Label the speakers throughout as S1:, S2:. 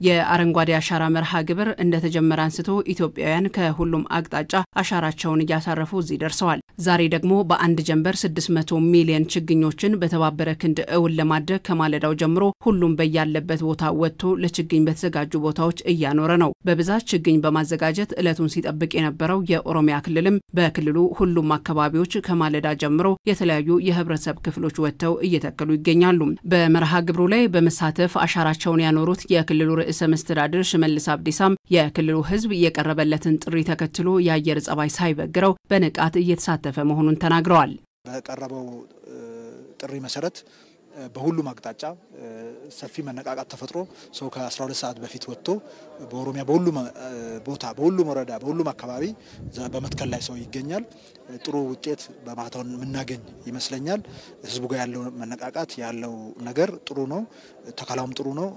S1: የአረንጓዴ አሻራ መርሃ ግብር እንደተጀመረ አንስቶ ኢትዮጵያውያን ከሁሉም አቅጣጫ አሻራቸውን እያሳረፉ እዚህ ደርሰዋል። ዛሬ ደግሞ በአንድ ጀንበር 600 ሚሊዮን ችግኞችን በተባበረ ክንድ እውን ለማድረግ ከማለዳው ጀምሮ ሁሉም በያለበት ቦታ ወጥቶ ለችግኝ በተዘጋጁ ቦታዎች እያኖረ ነው። በብዛት ችግኝ በማዘጋጀት ዕለቱን ሲጠብቅ የነበረው የኦሮሚያ ክልልም በክልሉ ሁሉም አካባቢዎች ከማለዳ ጀምሮ የተለያዩ የህብረተሰብ ክፍሎች ወጥተው እየተከሉ ይገኛሉ። በመርሃ ግብሩ ላይ በመሳተፍ አሻራቸውን ያኖሩት የክልሉ ርዕሰ መስተዳድር ሽመልስ አብዲሳም የክልሉ ህዝብ የቀረበለትን ጥሪ ተከትሎ የአየር ጸባይ ሳይበግረው በንቃት እየተሳተፈ መሆኑን ተናግረዋል።
S2: በቀረበው ጥሪ መሰረት በሁሉም አቅጣጫ ሰፊ መነቃቃት ተፈጥሮ ሰው ከ12 ሰዓት በፊት ወጥቶ በኦሮሚያ በሁሉም ቦታ በሁሉም ወረዳ በሁሉም አካባቢ በመትከል ላይ ሰው ይገኛል። ጥሩ ውጤት በማታውን የምናገኝ ይመስለኛል። ህዝቡ ጋር ያለው መነቃቃት ያለው ነገር ጥሩ ነው። ተከላውም ጥሩ ነው።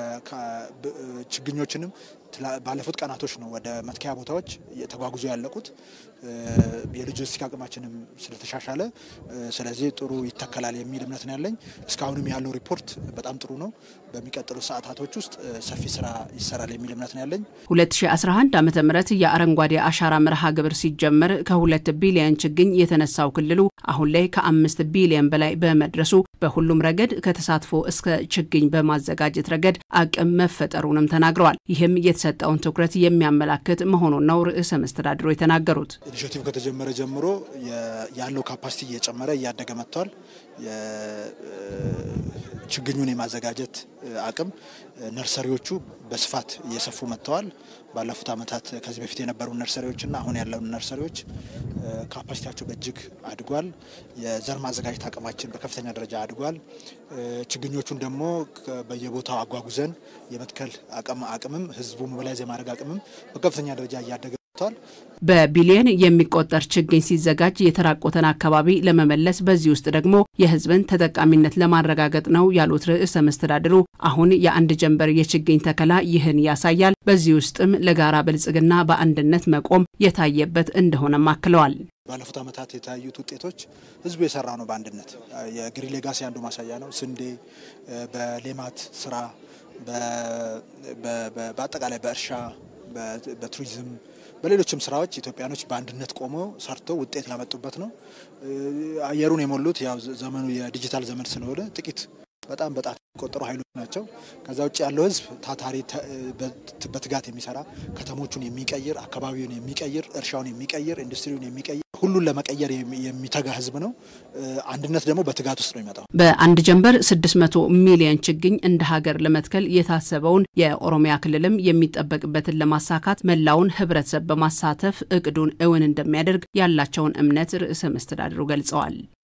S2: ችግኞችንም ባለፉት ቀናቶች ነው ወደ መትከያ ቦታዎች ተጓጉዞ ያለቁት የሎጂስቲክ አቅማችንም ስለተሻሻለ፣ ስለዚህ ጥሩ ይተከላል የሚል እምነት ነው ያለኝ። እስካሁንም ያለው ሪፖርት በጣም ጥሩ ነው። በሚቀጥሉ ሰዓታቶች ውስጥ ሰፊ ስራ ይሰራል የሚል እምነት ነው ያለኝ።
S1: 2011 ዓ ም የአረንጓዴ አሻራ መርሃ ግብር ሲጀመር ከሁለት ቢሊዮን ችግኝ የተነሳው ክልሉ አሁን ላይ ከአምስት ቢሊዮን በላይ በመድረሱ በሁሉም ረገድ ከተሳትፎ እስከ ችግኝ በማዘጋጀት ረገድ አቅም መፈጠሩንም ተናግረዋል። ይህም የተሰጠውን ትኩረት የሚያመላክት መሆኑን ነው ርዕሰ መስተዳድሩ የተናገሩት።
S2: ኢኒሽቲቭ ከተጀመረ ጀምሮ ያለው ካፓሲቲ እየጨመረ እያደገ መጥቷል። ችግኙን የማዘጋጀት አቅም ነርሰሪዎቹ በስፋት እየሰፉ መጥተዋል። ባለፉት ዓመታት ከዚህ በፊት የነበሩ ነርሰሪዎችና አሁን ያለውን ነርሰሪዎች ካፓሲቲያቸው በእጅግ አድጓል። የዘር ማዘጋጀት አቅማችን በከፍተኛ ደረጃ አድጓል። ችግኞቹን ደግሞ በየቦታው አጓጉዘን የመትከል አቅምም ህዝቡ ሞቢላይዝ የማድረግ አቅምም በከፍተኛ ደረጃ እያደገ
S1: በቢሊየን የሚቆጠር ችግኝ ሲዘጋጅ የተራቆተን አካባቢ ለመመለስ በዚህ ውስጥ ደግሞ የህዝብን ተጠቃሚነት ለማረጋገጥ ነው ያሉት ርዕሰ መስተዳድሩ አሁን የአንድ ጀንበር የችግኝ ተከላ ይህን ያሳያል። በዚህ ውስጥም ለጋራ ብልጽግና በአንድነት መቆም የታየበት እንደሆነም አክለዋል።
S2: ባለፉት ዓመታት የታዩት ውጤቶች ህዝቡ የሰራ ነው። በአንድነት የግሪን ሌጋሲ አንዱ ማሳያ ነው። ስንዴ በሌማት ስራ፣ በአጠቃላይ በእርሻ፣ በቱሪዝም በሌሎችም ስራዎች ኢትዮጵያኖች በአንድነት ቆመው ሰርተው ውጤት ያመጡበት ነው። አየሩን የሞሉት ያው ዘመኑ የዲጂታል ዘመን ስለሆነ ጥቂት በጣም በጣት የሚቆጠሩ ኃይሎች ናቸው። ከዛ ውጭ ያለው ህዝብ ታታሪ፣ በትጋት የሚሰራ ከተሞቹን የሚቀይር አካባቢውን የሚቀይር እርሻውን የሚቀይር ኢንዱስትሪውን የሚቀይር ሁሉን ለመቀየር የሚተጋ ህዝብ ነው። አንድነት ደግሞ በትጋት ውስጥ ነው የሚመጣው።
S1: በአንድ ጀንበር 600 ሚሊዮን ችግኝ እንደ ሀገር ለመትከል የታሰበውን የኦሮሚያ ክልልም የሚጠበቅበትን ለማሳካት መላውን ህብረተሰብ በማሳተፍ እቅዱን እውን እንደሚያደርግ ያላቸውን እምነት ርዕሰ መስተዳድሩ ገልጸዋል።